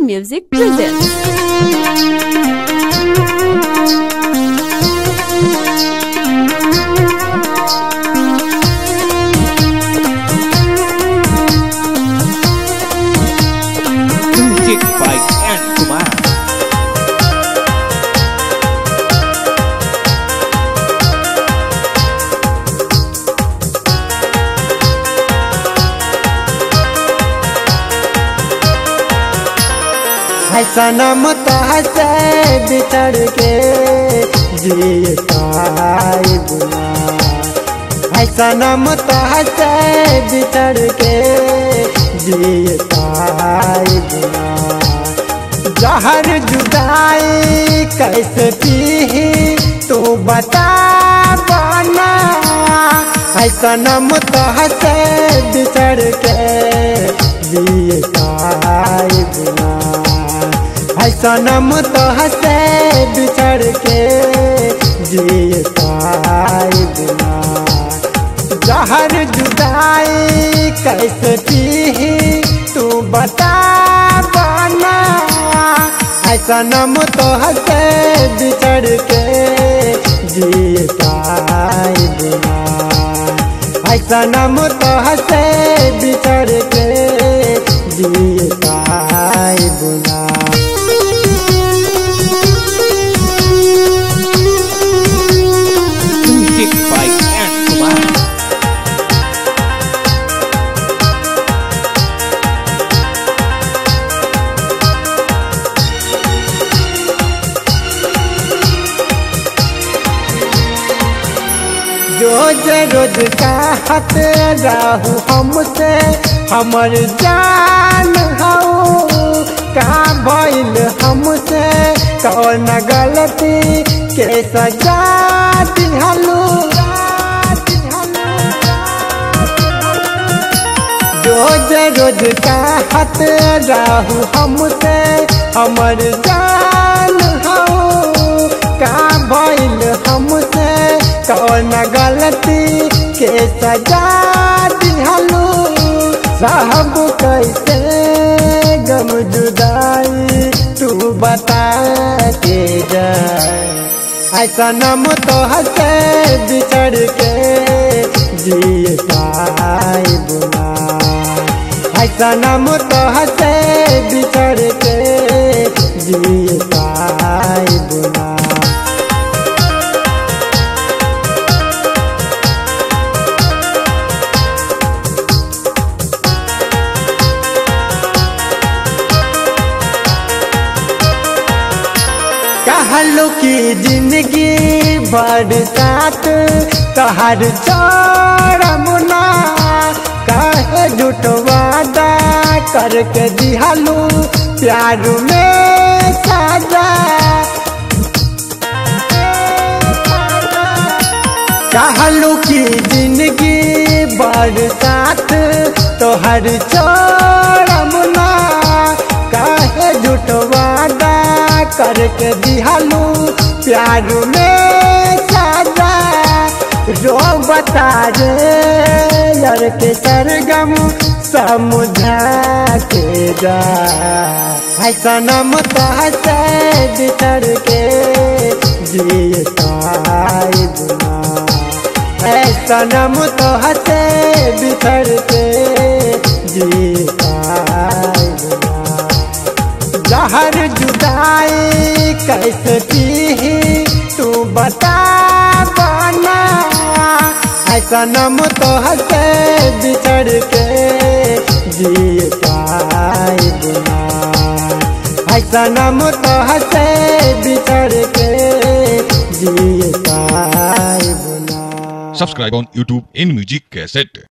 Music presents. Music by N. Kumar. है सनम तहसे बिछड़ के जीताई बुला है सनम तहसे बिछड़ के जीताई बुला जहर जुदाई कैसे पी तू बता बना है सनम तहसे बिछड़ के जीताई बुला है सनम तो हंसे बिछड़ के जीताई बिना जहर जुदाई कैसे पी तू बता बना है सनम तो हंसे बिछड़ के जीताई बिना है सनम तो हंसे बिछड़ के जीताई बिना Music by N. Kumar. रोज रोज चाहत रहू हमसे हमर जान हो का भइल हमसे कौन गलती के सजा दिहलू रोज रोज चाहत रहू हमसे हमर जान हो का भइल हमसे कौन गलती के सजा दिहलू साहब कैसे गम जुदाई तू बता के जा ऐसा नम तो हंसे बिछड़ के जीताई बुला ऐसा नम तो हंसे बिछड़ के जीताई बुला कहलू की जिंदगी बरसात तहर चरमुना कहे झूठ वादा करके दिहलू प्यार में साजा कहलू की जिंदगी बरसात तोहर चरमुना कहे झूठ वादा करके दिहलू प्यार में साजा रो बता रे यार के सरगम समझा के जा है सनम तहसे बिछड़ के जीताई बुला है सनम तहसे बिछड़ के जीताई बुला जहर जुदाई कैसे पी तू बता बना है सनम तो हंसे बिछड़ के जीताई बुला है सनम तो हंसे बिछड़ के जीताई बुला Subscribe on YouTube in Music Cassette.